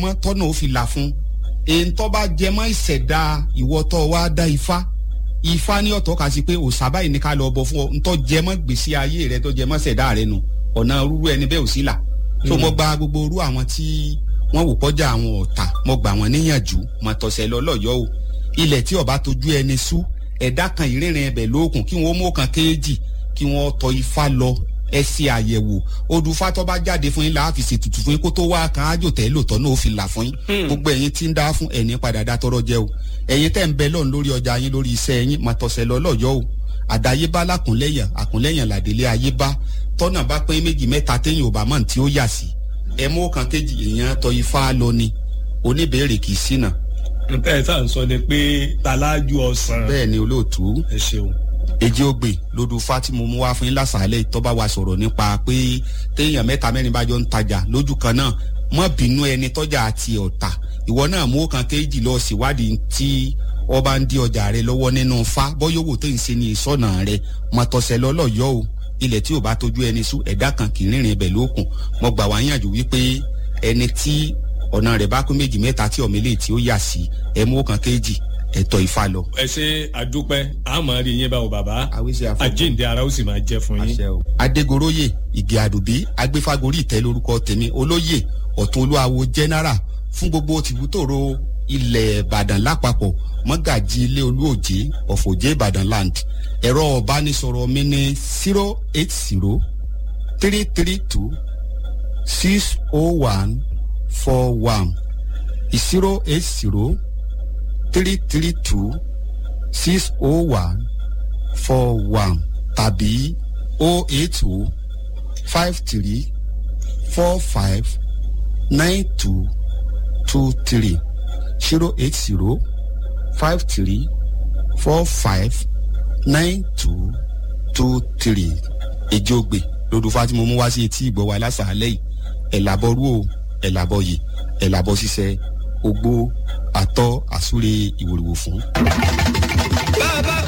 mọ́ tọ́nà ó fi là fún èyí tó bá jẹ mọ́ ìṣẹ̀dá ìwọ tó wá dá ifá ifá ní ọ̀tọ̀ kà sí pé òòṣà báyìí ní ká lọ bọ fún ọ ntọ́ jẹ mọ́ gbèsè ayé rẹ tó jẹ mọ́ ṣẹ̀dá rẹ nu ọ̀nà rúru ẹni bẹ́ẹ̀ ò sí là so mo gba gbogbo orú àwọn tí wọ́n wò kọjá àwọn ọ̀tà mo gbà wọ́n níyànjú mo tọ̀sẹ̀ lọ́lọ́yọ́ o ilẹ̀ tí ọba tójú ẹni sú ẹ̀dá kan ìrìnrìn ẹbẹ̀ lókun kí wọ́n mú kan kéèjì kí wọ́n tọ ifá lọ ẹ ṣe àyẹ̀wò odùfá tó bá jáde fún yín láàfin ṣètùtù fún yín kó tó wá kan ájò tẹ́ lòtọ́ náà ó fi là fún yín gbogbo ẹ̀yin tí ń dá fún ẹ̀ní padà dá tọrọ jẹ o ẹ̀yin tẹ́ ń bẹ lọ́run lórí ọjà yín lórí iṣẹ́ yín máa tọ̀sẹ̀ lọ lọ́yọ́ o àdáyébá lákùnlẹ́yìn àkùnlẹ́yìn làdélé ayébá tọ́nà bá pé méjì mẹ́ta téyìn ò bá mọ̀ tí ó yà sí ẹ mú kan kejì èèyàn tọ ifá lọ ni oníbèrè kì í ṣìnà. nǹkan ẹ̀ sáà ń sọ ni pé talájú ọ̀sán. bẹ́ẹ̀ ni olóòtú ẹ ṣeun èjì ògbè lódù fatimu mú wá fún yín lásàálẹ̀ tọ́ba wa sọ̀rọ̀ nípa pé téèyàn mẹ́ta mẹ́rin bá jọ ń tajà lójú kan náà mọ́ bínú ẹni tọ́jà àti ọ̀tà ìwọ náà mú kan kéjì lọ síwádìí tí ọba ń di ọjà rẹ lọ́wọ́ nínú fa bọ́yọ̀wò tó ń ṣe ní ìsọ̀nà rẹ mọ̀tọ̀sẹ̀ lọ́lọ́yọ́ o ilẹ̀ tí ò bá tójú ẹni sú ẹ̀dá kan kì í rìnrìn ibẹ̀ lókun mo gbà wá yànjú wípé ẹni tí ọ̀nà rẹ̀ bá kún méjì mẹ́ta tí ọ̀mẹ́lẹ̀ tí ó yà sí ẹ mú kan kéjì ẹ̀tọ́ ifá lọ. ẹ ṣe àdúpẹ́ àmọ́ rí yín báwo bàbá àwíṣe àfọwọ́ àjíǹde ara ó sì máa jẹ́ fún yín. àṣẹ o. adégoróyè ìgè àdùbí agbéfágorí ìtẹ́ lórúkọ tèmi olóyè ọ̀tún olúwawo general fún gbogbo tìbútòrò ilẹ̀ ìbàdàn lápapọ̀ mọ́gàjì ilé olúòjé ọ̀fọ̀jẹ́ ìbàdàn land ẹ̀rọ ọ̀bánisọ̀rọ̀ mi ní zero eight zero three three two six oh one four one zero eight zero three three two six oh one four one tàbí oh eight oh five three four five nine two two three zero eight zero five three four five nine two two three èjògbè lódùfà tí mo mú wá sí etí ìgbọ́ wa lásàálẹ̀ yìí ẹ̀làbọ̀rú o ẹ̀làbọ̀yè ẹ̀làbọ̀ ṣiṣẹ́ ogbó àtọ́ àsúre ìwòrìwò fún. bàbá